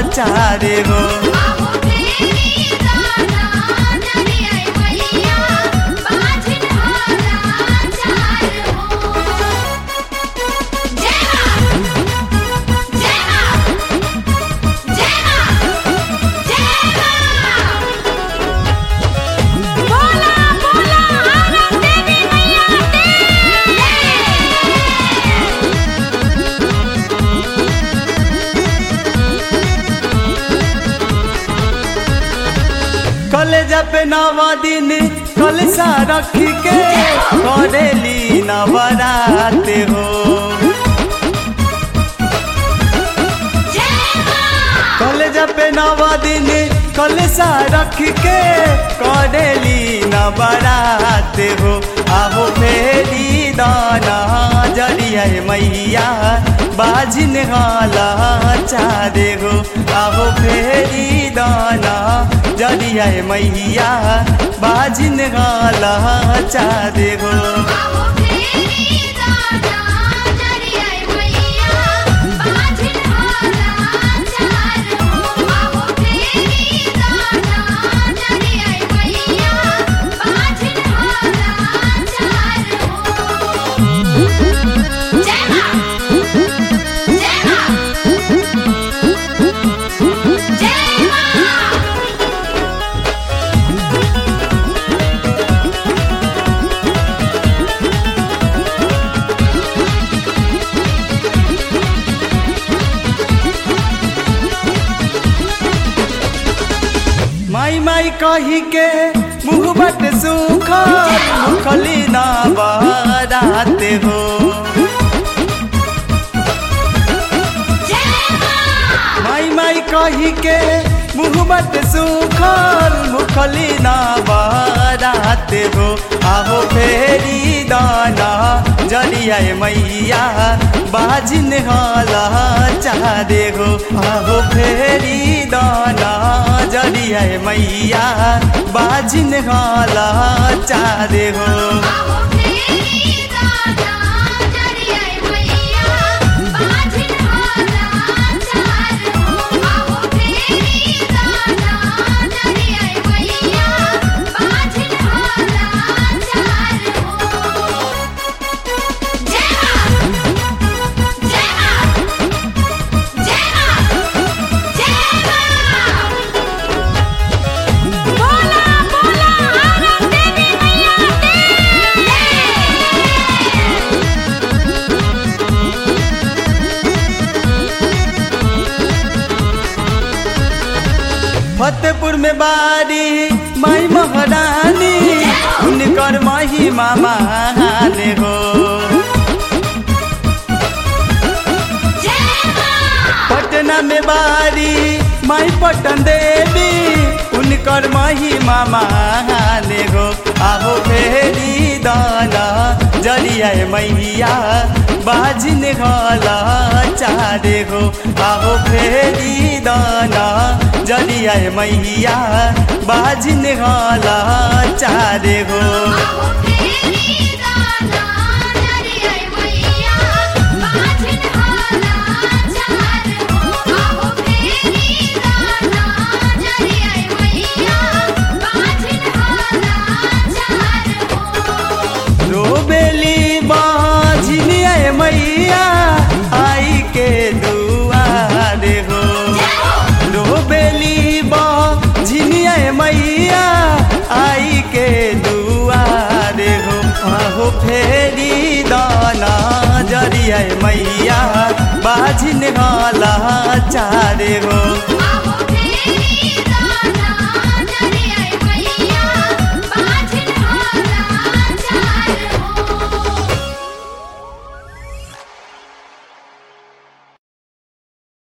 चारे हो आहो तेरी दाना जरिया मैया बाजिन हाला चार हो जय मां जय मां जय मां जय मां बोला बोला आरती देवी मैया की कलेजा पे नवा दिन कलसा रख के करेली नवराते हो जय मां कलेजा पे नवा दिन कलसा रख के करेली नवराते हो आहो फेरी दाना जरिया मैया बाजिन हाला चारे हो आहो फेरी दाना जरिया मैया बाजिन हाला चारे हो आहो तेरी दाना जरिया मैया बाजिन हाला चार हो आहो तेरी दाना जरिया मैया बाजिन हाला चार हो जय मां जय मां जय मां माई माई कही के मुँह बट सुखल मुखली ना बहराते हो जय मां माई माई कही के मुँह बट सुखल मुखली ना बहराते हो आहो फेरी दाना जरिया मैया बाजिन हाला चारे हो आहो फेरी दाना जरिया मैया बाजिन हाला चारे हो आहो तेरी दाना जरिया मैया बाजिन हाला चार हो आहो तेरी दाना जरिया मैया बाजिन हाला चार हो जय मां जय मां जय मां जय मां बोला बोला आरती देवी मैया की फतेहपुर में बारी माई महारानी उनकर महिमा महान हो जय मां पटना में बारी माई पटन देवी उनकर महिमा महान हो आहो फेरी दाना जरिया मैया बाजिन गला चारे हो आहो फेरी दाना जरिया मैया बाजिन गला चारे हो आहो तेरी दाना जरिया मैया बाजिन हाला चार हो आहो तेरी दाना जरिया मैया बाजिन हाला चार हो रोबेली बाझिनिया मैया आई के दुआरे हो रोबेली बाझिनिया मैया आई के दुआरे हो आहो फेरी दाना जरिया मैया बाझिन गला चारे हो